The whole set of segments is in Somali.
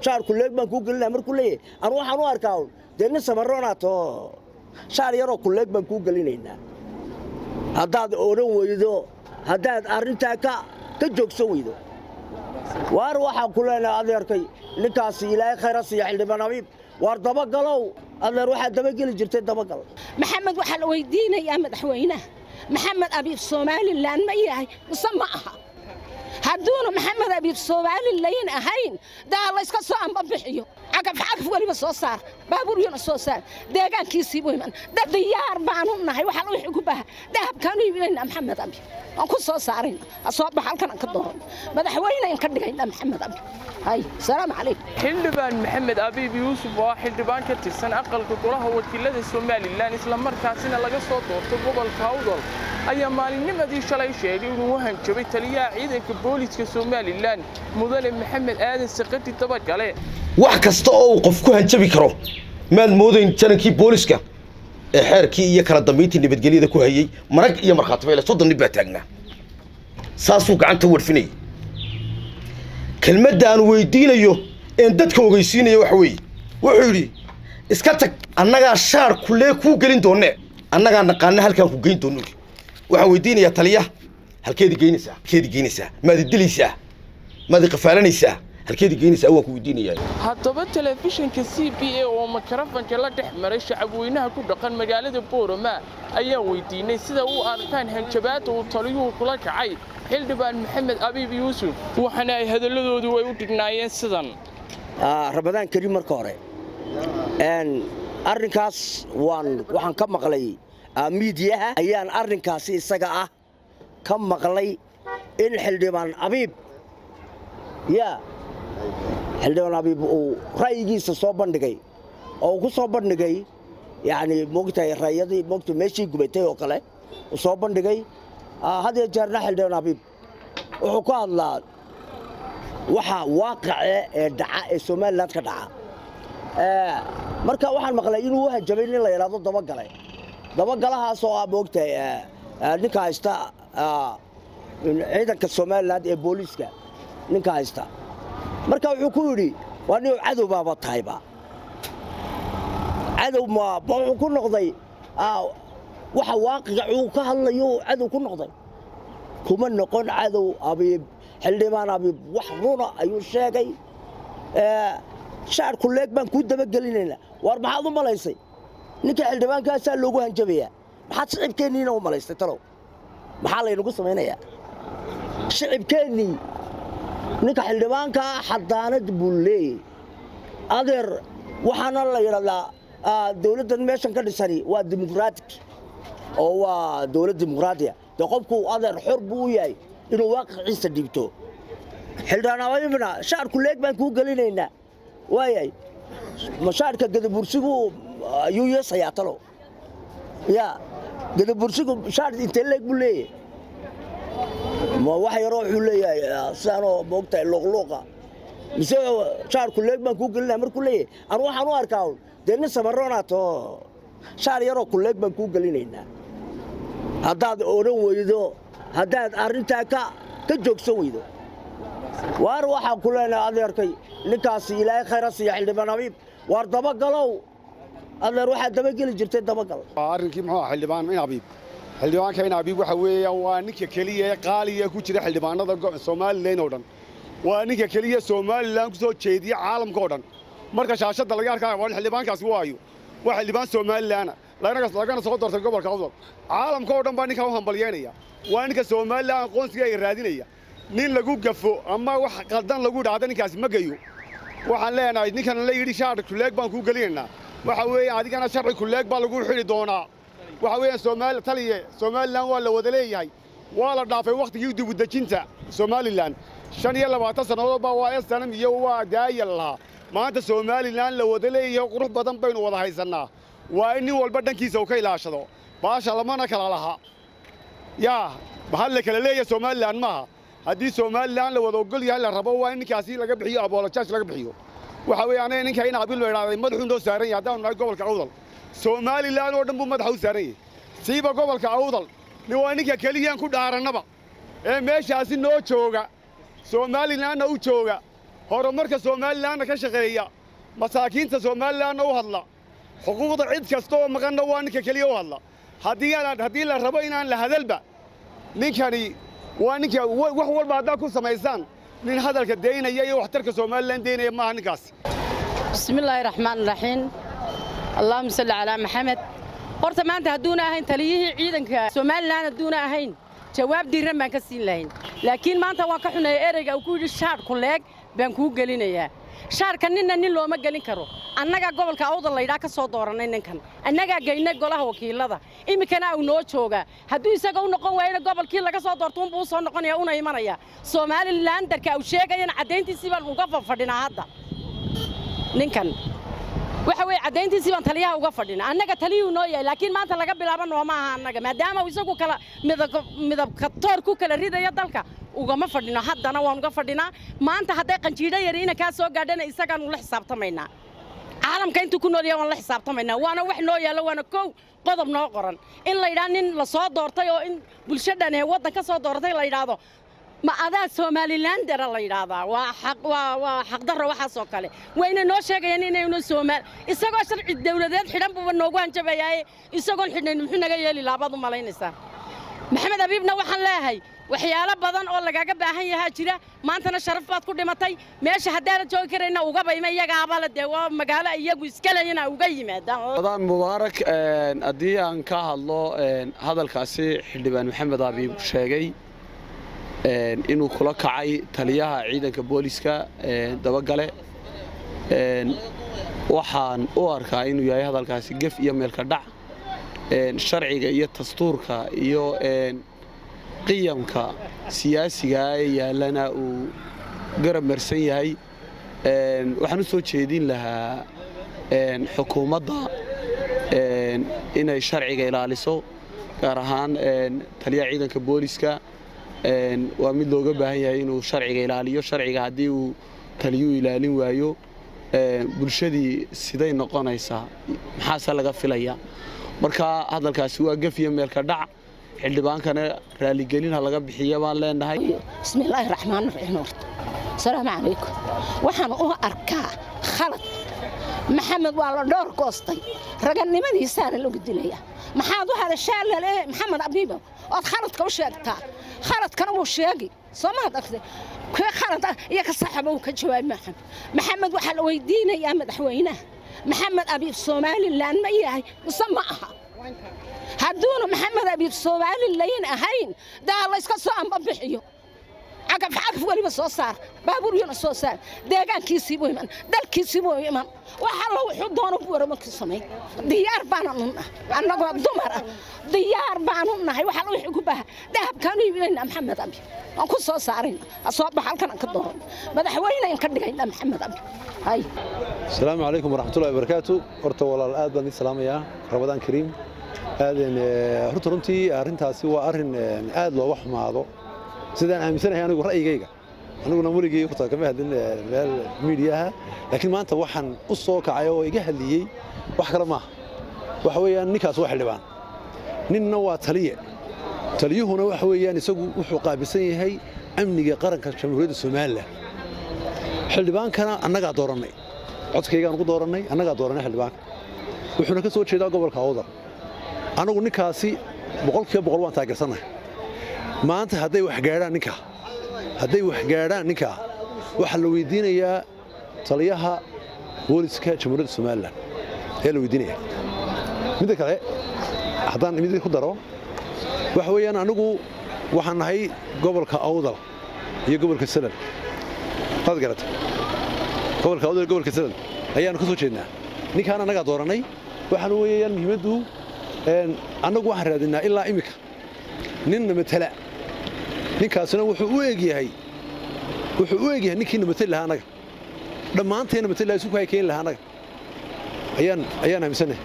shaarku leeg baan kuu gelinaya markuu leeyahay anu waxaan u arkaa un dee nin samaroonaato shaar yaroo kuleeg baan kuu gelinaynaa haddaad odhan weydo haddaad arrintaa ka ka joogsan weydo waar waxaan ku leenahay adeerkay ninkaasi ilaahay khayra siiya xildhibaan abiib waar dabagalow adeer waxaad dabageli jirtay dabagal maxamed waxaa la weydiinayaa madaxweynaha maxamed abiib somalilan ma yahay mise ma aha hadduuna maxamed abiib somalilan ahayn daa layska soo amba bixiyo cagaf cagaf weliba soo saar baabuuryana soo saar deegaankiisii buu iman dad diyaar baanu nahay waxaa la wixii ku baha dahabkaanu iibinaynaa maxamed abiib waan ku soo saarayna ha soo bax halkan aan ka dooran madaxweynean ka dhigaynaa maxamed abiib hay salaamu calaykum xildhibaan maxamed abiib yuusuf oo ah xildhibaan ka tirsan aqalka golaha wakiilada somalilan islamarkaasina laga soo doortay gobolka awdal ayaa maalinnimadii shalay sheegay inuu u hanjabay taliyaha ciidanka booliska somalilan mudane maxamed aadan sakadi dabagale wax kasta oo uu qof ku hanjabi karo maad moodayn janankii booliska ee xeerkii iyo kala dambayntii nabadgelyada ku hayey marag iyo markhaati bayle soddon nin baa taagnaa saasuu gacanta warfinayay kelmadda aan weydiinayo een dadka ogeysiinaya waxa weeye wuxuu yidhi iska tag annagaa shaar kulee kuu gelin doonne annagaa naqaana halkaan ku geyn doonno yidhi waxaan weydiinayaa taliyaha halkeedi geynaysaa halkeedi geynaysaa maadi dilaysaa maadi qafaalanaysaa halkeedi geynaysaa waan ku weydiinayaa haddaba telefishinka c b a oo makarafanka la dhex maray shacabweynaha ku dhaqan magaalada boorama ayaan weydiinay sida u arkaan hanjabaadda uu taliyuhu kula kacay xildhibaan maxamed abiib yuusuf waxaana ay hadalladoodu ay u dhignaayeen sidan ramadaan kariim marka hore arrinkaas waan waxaan ka maqlay miidiyaha ayaan arrinkaasi isaga ah ka maqlay in xildhibaan abiib yaa xildhibaan abiib uu ra'yigiisa soo bandhigay oo uu ku soo bandhigay yacni moogtahay rayadii moogta meeshii gubatay oo kale uu soo bandhigay had iyo jeerna xildhibaan abiib wuxuu ka hadlaa waxa waaqace ee dhaca ee somalilan ka dhaca marka waxaan maqlay inuu u hanjabay nin la yidhaahdo dabagale dabagalahaas oo ah moogtahay ninka haysta ciidanka somalilan ee booliiska ninka haysta marka wuxuu ku yidhi waa nin cadow baaba tahayba cadow ma wuxuu ku noqday waxa waaqiga uu ka hadlayo cadow ku noqday kuma noqon cadow abiib xildhibaan abiib wax runa ayuu sheegay shaar kuleeg baan kuu dabagelinaynaa waar maxaad u malaysay ninka xildhibaankaasaa loogu hanjabayaa maxaad shicibkeenniina u malaystay talow maxaa laynagu samaynayaa shicibkeennii ninka xildhibaankaa xadaanad buu leeyay adeer waxaana la yidhahdaa dowladdan meeshan ka dhisani waa dimuqraatig oo waa dowlad dimuqraatiya dee qofku adeer xor buu u yahay inuu waaqiciisa dhiibto xildhibaan abiibna shaarku leeg baan kuu gelinaynaa waayay mashaarka gadabursigu ayuu yeesayaa talo ya gadabursigu shaar intee leeg buu leeyahay ma wax yaroo wuxuu leeyahay sidaanoo moogtahay luuqluuqa mise shaarku leeg baan kuu gelinaya markuu leeyahay anu waxaan u arkaa un dee nin samaroonaato shaar yaroo kuleeg baan kuu gelinaynaa haddaad odhan weydo haddaad arrintaa ka ka joogsan weydo waar waxaan ku leenahay adeerkay ninkaasi ilaahay khayra siiya xildhibaan abiib waar dabagalow adeer waxaad dabageli jirtay dabagal arrinkii muxuu ahaa xildhibaan in abiib xildhibaanka in abiib waxa weeyaan waa ninka keliya ee qaaliga ku jira xildhibaanada somalilan oo dhan waa ninka keliya somalilan ku soo jeediya caalamka oo dhan marka shaashadda laga arkaa waa xildhibaankaasi waayo waa xildhibaan somalilaana lagana soo doortay gobolka awdal caalamka oo dhan baa ninkan u hambalyeynaya waa ninka somalilan aqoonsiga ay raadinaya nin lagu gafo ama wax qaldan lagu dhacdo ninkaasi ma geyo waxaan leenahay ninkan la yidhi shaar kuleeg baan kuu gelinaynaa waxa weeye adigana sharci kuleeg baa lagu xidhi doonaa waxa weeyaan soomaali taliye somalilan waa la wada leeyahay waa la dhaafay wakhtigii dibudejinta somalilan shan iyo labaatan sannadood baa waa estanam iyo waa daaya lahaa maanta somalilan la wada leeyahay qurux badan baynu wada haysannaa waa in nin walba dhankiisa uu ka ilaashado baasha lamana kala laha yaa mahad la kala leeyahay somalilan maaha haddii somalilan la wada ogol yahay la rabo waa in ninkaasi laga bixiyo aboolojaaj laga bixiyo waxa weeye anaga ninka in abil la idhahday madaxuu noo saaran yahay haddaanu nahay gobolka awdal somalilan oo dhan buu madaxa u saaran yahay siiba gobolka awdal nin waa ninka keliyaan ku dhaarannaba ee meeshaasi noo jooga somalilanna u jooga horumarka somalilanna ka shaqeeya masaakiinta somalilanna u hadla xuquuqda cid kasta oo maqanna waa ninka keliya u hadla haddii aan haddii la rabo inaan la hadalba ninkani waa ninka wa- wax walba haddaad ku samaysaan nin hadalka daynaya iyo waxtarka somalilan daynaya maaha ninkaas بسم الله الرحمن الرحيم اللهم صل على محمد horta maanta hadduuna ahayn taliyihii ciidanka somalilan hadduuna ahayn jawaab diiran baan ka siin lahayn laakiin maanta waan ka xuneeya ereyga uu ku yidhi shaadhku leeg baan kuu gelinayaa shaadhka ninna nin looma gelin karo annagaa gobolka awdal laydhaa ka soo doorannay ninkan annagaa geynay golaha wakiilada iminkana uu noo joogaa hadduu isaga u noqon waayena gobolkii laga soo doorto unbuu u soo noqonaya una imanaya somalilandarka uu sheegayana caddayntiisii baan uga fadhinaa hadda ninkan waxa weeye caddayntiisii baan taliyaha uga fadhina annaga taliyuu noo yahay laakiin maanta laga bilaabo nooma aha annaga maadaama uu isagu kala midab- midabka toor ku kala ridaya dalka ugama fadhino haddana waan uga fadhinaa maanta hadday qanjiidho yari ina kaa soo gaadhana isagaan ula xisaabtamaynaa caalamka intuu ku nool yahay waan la xisaabtamaynaa waana wax noo yaallo waana kow qodob noo qoran in la yidhaha nin la soo doortay oo in bulshadhan ee waddan ka soo doortay la yidhaahdo ma adaa somalilandera la yidhaahdaa waa xaq waa waa xaqdarro waxaasoo kale wayna noo sheegayaan inaynu soomaal isagoo sharci dawladeed xidhan buuba noogu hanjabayaaye isagoon xidhnayn muxuu naga yeeli laabaad u malaynaysaa maxamed abiibna waxaan leeyahay waxyaalo badan oo lagaga baahan yahaa jira maantana sharaf baad ku dhimatay meesha haddaana joogi karayna ugaba ima iyagaabale dee waa magaalo iyagu iskalayana uga yimaadaan adaan mubaarak een, haddii aan ka hadlo een, hadalkaasi xildhibaan maxamed abiib sheegay een, inuu kula kacay taliyaha ciidanka booliska een, dabagale een, waxaan u arkaa inuu yahay hadalkaasi gef iyo meelka dhac een, sharciga iyo dastuurka iyo een, qiyamka siyaasiga ee yaallana uu garab marsan yahay een, waxaan u soo jeedin lahaa een, xukuumadda een, inay sharciga ilaaliso gaar ahaan een, taliyaha ciidanka booliska een, waa mid looga baahan yahay inuu sharciga ilaaliyo sharciga haddii uu taliyuu ilaalin waayo een, bulshadii siday noqonaysaa maxaase laga filaya marka hadalkaasi waa gef iyo meelka dhac xildhibaankana raaligelin ha laga bixiya baan leenahay بسم الله الرحمن الرحيم horta السلام عليكم waxaan u arkaa khalad maxamed waa la dhowr goostay raganimadiisaana lagu dilaya maxaad u hadashaa lale maxamed abiibo ood khaladka u sheegtaa khaladkana wuu sheegi soo maad argtay kee khalad ah iyo ka saxaba uu ka jawaabi maxamed maxamed waxaa la weydiinayaa madaxweynaha maxamed abiib somalilan ma yahay mise ma aha hadduuna maxamed abiib somalilan ahayn daa layska soo amba bixiyo cagaf cagaf weliba soo saar baabuuryana soo saar deegaankiisii buu iman dalkiisii buu iman wax alla wuxuu doono buu waramarkii samayn diyaar baananu nahay annagoo dumar ah diyaar baanu nahay wax alla wixii ku baha dahabkaanu iibinaynaa maxamed abi waan ku soo saarayna soo bax halkan aan ka dooran madaxweynean ka dhigaynaa maxamed abi hay asalaamu calaykum waraxmatullahi wabarakaatu horta walaal aad baan idin salaamayaa ramadaan kariim aadan horta runtii arrintaasi waa arrin aad looga xumaado sidaan aaminsanahay anigu ra'yigayga aniguna weligay horta kama hadlin meel miidiyaha laakiin maanta waxaan u soo kacay oo iga hadliyey wax kale maaha waxa weeyaan ninkaas waa xildhibaan ninna waa taliye taliyuhuna waxa weeyaan isagu wuxuu qaabilsan yahay amniga qaranka jamhuuriyadda somalilan xildhibaankana annagaa doorannay codkaygaan ugu doorannay annagaa doorannay xildhibaanka wuxuuna ka soo jeedaa gobolka awdal anagu ninkaasi boqolkiiba boqol waan taageersannahay maanta hadday wax gaadhaan ninkaa hadday wax gaadhaan ninkaa waxaa la weydiinayaa taliyaha booliska jamhuuriyadda somalilan ayaa la weydiinaya midda kale haddaan mid ku daro waxa weeyaan anigu waxaan nahay gobolka awdal iyo gobolka salal waad garata gobolka awdal iyo gobolka salal ayaanu ka soo jeednaa ninkaan annagaa doorannay waxaan weeyaan muhiimaddu annagu waxaan raadinaa ilaa iminka ninna matala ninkaasina wuxuu u egyahay wuxuu u egyahay ninkiina matali lahaa annaga dhammaanteenna matali lahaa isugu hay keeni lahaa annaga ayaan ayaan aaminsannahay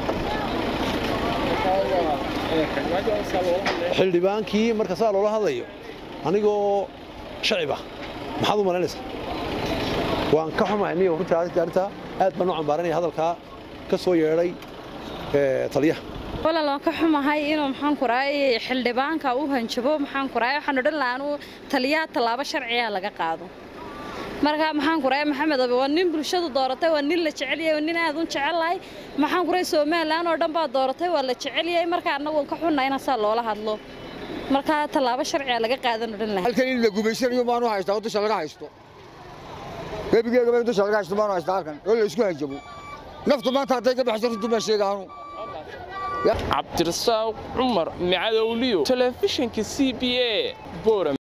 xildhibaankii marka saa loola hadlayo anigoo shacib ah maxaad u malaynaysaa waan ka xumahay niyo runtii arrintaa aad baan u cambaaranaya hadalkaa ka soo yeedhay taliyaha walaal waan ka xumahay inuu maxaan ku raay xildhibaanka u hanjabo maxaan ku raay waxaan odhan lahaa inuu taliyaha tallaabo sharciga laga qaado marka maxaan ku rahay maxamed abi waa nin bulshadu dooratay waa nin la jecel yahay waa nin aad u jecelahay maxaan ku rahay somalilan oo dhan baa dooratay waa la jecel yahay marka annagu ka xunna in saa loola hadlo marka tallaabo sharciga laga qaadan odhan lahay halkan in la gubaysanayo maanu haystaa oo dusha laga haysto gebigeegaba in dusha laga haysto maanu haystaa halkan oo la isku hanjabo naftu maanta hadday ka baxso runtu baan sheegaanu cabdirasaaq cumar macadowliyo telefishinka c b a boram